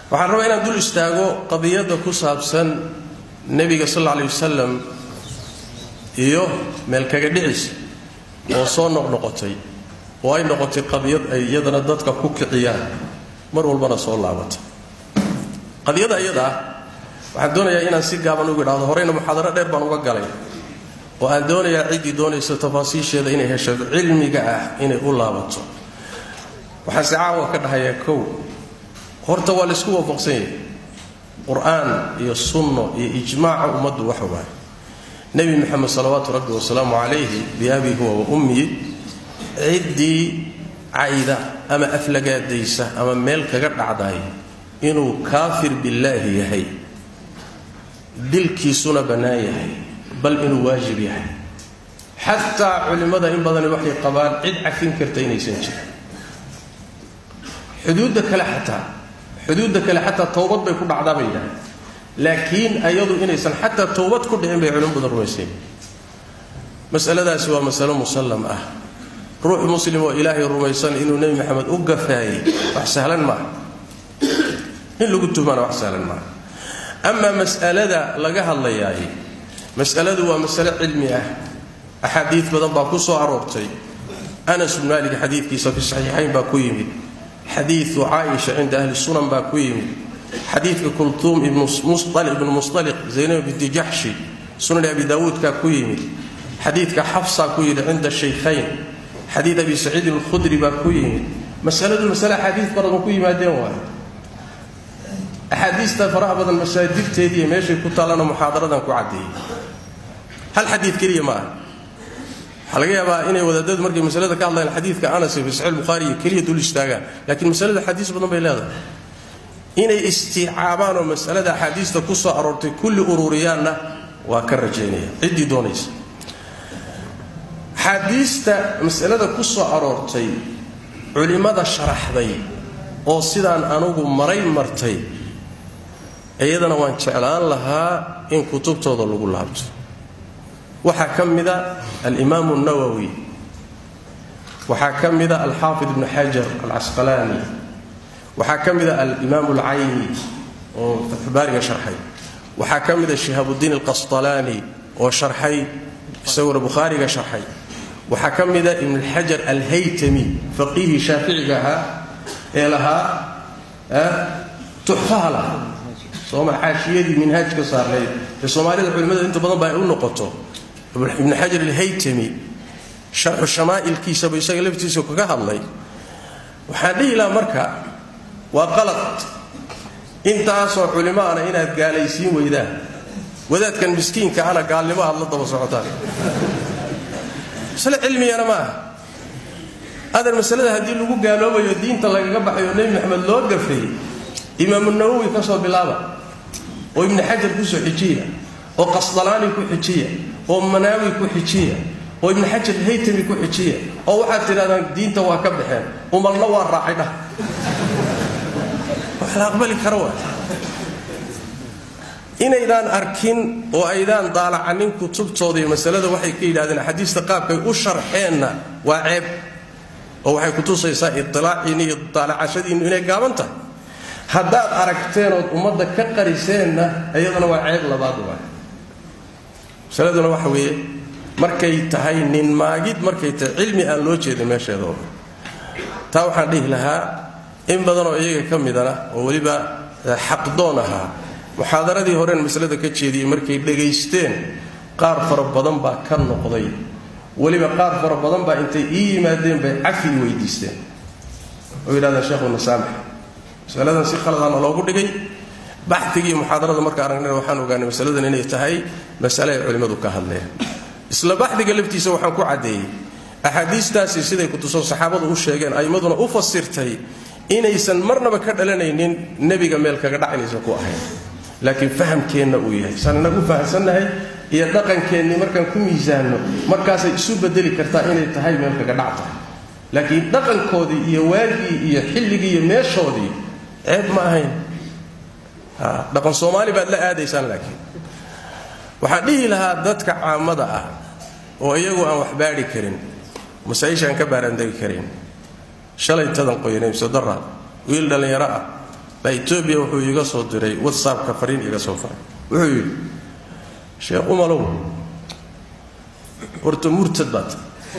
waxaan rabaa inaan dul istaago qadiyadda ku saabsan nebiga sal alla alay wasalam iyo meelkaga dhicisa oo soo noqnoqotay oo ay noqotay qadiyad ay iyadana dadka ku kiciyaan mar walbana soo laabatay qadiyada iyada ah waxaan doonayaa inaan si gaaban ugu idhahdo horeyna muxaadaro dheer baan uga galay oo aan doonayaa ciddii doonaysa tafaasiisheeda inay hesho cilmiga ah inay u laabato waxaan si caawa ka dhahayaa kow horta waa laysku waafaqsan yahay qur-aan iyo sunno iyo ijmaaca ummaddu waxa waaye nebi moxamed salawaatu rabbi wasalaamu calayhi biabii huwa wa ummiyi ciddii cayda ama aflagaadaysa ama meel kaga dhacday inuu kaafir billaahi yahay dilkiisuna bannaan yahay bal inuu waajib yahay xataa culimmada in badani waxay qabaan cid cafin karta inaysan jirin xuduudda kale xataa xuduudda kale xataa towbad bay ku dhacdaa bay yidhahdeen laakiin ayadu inaysan xataa towbad ku dhicin bay culimo badan rumaysayn masaladaasi waa masalo musallam ah ruux muslim oo ilaahay rumaysan inuu nebi maxamed u gafaayey wax sahlan maaha in lagu tuhmaana wax sahlan maaha amaa mas'alada laga hadlayaay mas'aladu waa masale cilmi ah axaadiid badan baa ku soo aroortay anas bn maalik xadiidkiisa fi saxiixayn baa ku yimid xadiidu caaisha cinda ahli sunan baa ku yimid xadiidka kultuum ibnu musaliq zaynab binti jaxshi sunan abi daawuudkaa ku yimid xadiidka xafsaa ku yidhi cinda shaykhayn xadiid abi saciidin alkhudri baa ku yimid masaladu masale axaadiid badan ku yimaadeen waay axaadiista faraha badan masaajidteediiy meeshay ku taallana muxaadaradan ku caddeeyey hal xadiid keliya ma aha waxaa laga yaabaa inay wadaadadu markay masalada ka hadlayaan xadiidka anas fi saxiix bukhaariyo keliya dul istaagaan laakiin masalada axaadiis badan bay leedahay inay istiicaabaan oo masalada axaadiista ku soo aroortay kulli ururiyaanna waa ka rajaynaya ciddii doonaysa axaadiista masalada ku soo aroortay culimmada sharaxday oo sidaan anugu maray martay iyadana waan jeclaan lahaa in kutubtooda lagu laabto waxaa ka mida alimaamu nawowi waxaa ka mida alxaafid ibnu xajar alcasqalaani waxaa ka mida alimaamu alcayni oo fatxubaariga sharxay waxaa ka mida shihaabudiin alqasطalaani oo sharxay isaguna bukhaariga sharxay waxaa ka mida ibn xajar alhaytami faqiihii shaaficiga ahaa ee lahaa tuxfaha lahaa sooma xaashiyadii minhaaj ka saarnayd ee soomaalida culimmada inta badan ba ay u noqoto ibnu xajar alhaytami sharxu shamaa'ilkiisaba isaga laftiisa kaga hadlay waxaan dhihi lahaa marka waa qalad intaasoo culimo ana inaad gaalaysiin weydaan wadaadkan miskiinka ana gaalnimo aad la daba socotaan masale cilmigana ma aha adan masalada haddii lagu gaaloobayo diinta lagaga baxayo nebi maxamed loo gafay imaamu nawowi ka soo bilaaba oo ibnu xajar ku soo xijiya oo qasdalaani ku xijiya oo manaawi ku xijiya oo ibnu xajar haytami ku xijiya oo waxaad tidhahdaan diinta waa ka baxeen umalna waa raacay dhah wax la aqbali kara waa inaydaan arkin oo aydaan daalacanin kutubtooda iyo masalada waxay ka yidhahdeen axaadiista qaabkay u sharxeenna waa ceeb oo waxay kutusaysaa itilaaciinni iyo daalacashadiinnu inay gaaban tahay haddaad aragteen ood ummadda ka qariseenna iyadana waa ceeb labaad waay masaladuna waxa weeye markay tahay nin maagid markay tahay cilmi aan loo jeedin meesheeda taa waxaan dhihi lahaa in badanoo iyaga ka midana oo weliba xaqdoon ahaa muxaadaradii horeen masalada ka jeediyey markay dhegaysteen qaar fara badan baa ka noqday weliba qaar fara badan baa intay ii yimaadeen bay cafi weydiisteen oo yidhahdeen sheekhuna saamax masaladan si khaladaana loogu dhigay baxigii muxaadarada marka aragnayna waxaan ogaanay masaladan inay tahay masale ay culimmadu ka hadleen isla baxdiga laftiisa waxaan ku caddeeyey axaadiistaasi siday kutuso saxaabadu u sheegeen aimmaduna u fasirtay inaysan marnaba ka dhalanaynin nebiga meel kaga dhac inaysan ku ahayn laakiin fahamkeenna uu yahay saan inagu fahamsannahay iyo dhaqankeennii markaan ku miisaanno markaasay isu bedeli kartaa inay tahay meel kaga dhac tahay laakiin dhaqankoodii iyo waagii iyo xilligii iyo meeshoodii ceeb ma ahayn dhaqan soomaali baad la aadaysaan laakiin waxaan dhihi lahaa dadka caamada ah oo iyagu aan wax baadhi karin masaa-isha aan ka baaraandegi karin shalay tadan qoyanay misodara wiil dhallinyaro ah baa etoobiya wuxuu iiga soo diray whatsappka fariin iiga soo faray wuxuu yidhi sheekh umalow horta murtad baad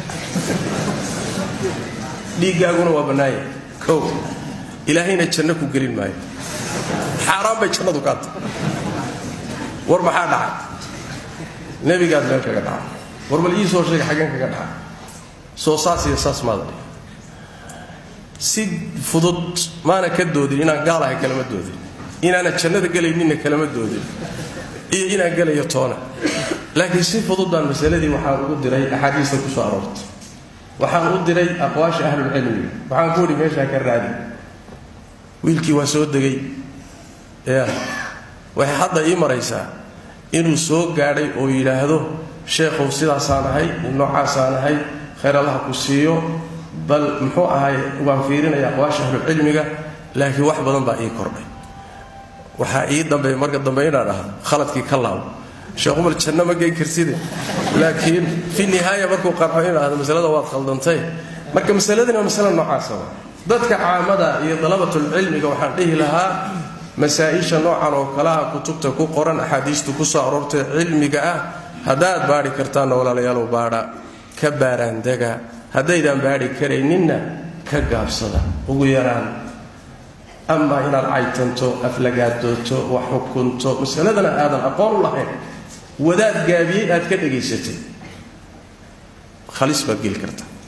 dhiiggaaguna waa bannaaya kow ilaahayna janno ku gelin maayo xaaraan bay jannadu kaa tahay war maxaa dhacay nebigaad meel kaga dhacay war bal ii soo sheega xaggeen kaga dhacay soo saas iyo saas maada si fudud maana ka doodin inaan gaalahay kalama doodin inaana jannada gelayninna kalama doodin iyo inaan gelayo toona laakiin si fudud baan masaladii waxaan ugu diray axaadiista ku soo aroortay waxaan u diray aqwaasha ahlulcilmiga waxaan ku idhi meeshaa ka raadi wiilkii waa soo degay ya waxay hadda ii maraysaa inuu soo gaadhay oo yidhaahdo sheekhow sidaasaan ahay noocaasaan ahay khayr allaha ku siiyo bal muxuu ahay waan fiirinaya aqwaasha ahlucilmiga laakiin wax badan baa ii kordhay waxaa ii dambeey marka dambe inaan dhahdo khaladkii ka laabo sheekh umar janno ma geen karside laakiin fi nihaaya markuu qarxo in dhahdo masalada waad khaldantay marka masaladani waa masale noocaasa wa dadka caamada iyo dalabatulcilmiga waxaan dhihi lahaa masaa-isha noocan oo kalaha kutubta ku qoran axaadiistu ku soo aroortay cilmiga ah haddaad baadhi kartaanna walaalayaalow baadha ka baaraandega haddaydaan baadhi karayninna ka gaabsada ugu yaraan amaa inaad caytanto aflagaadooto wax xukunto masaladana aadan aqoon u lahayn wadaad gaabiyey aad ka dhegaysatay khalis baad geli karta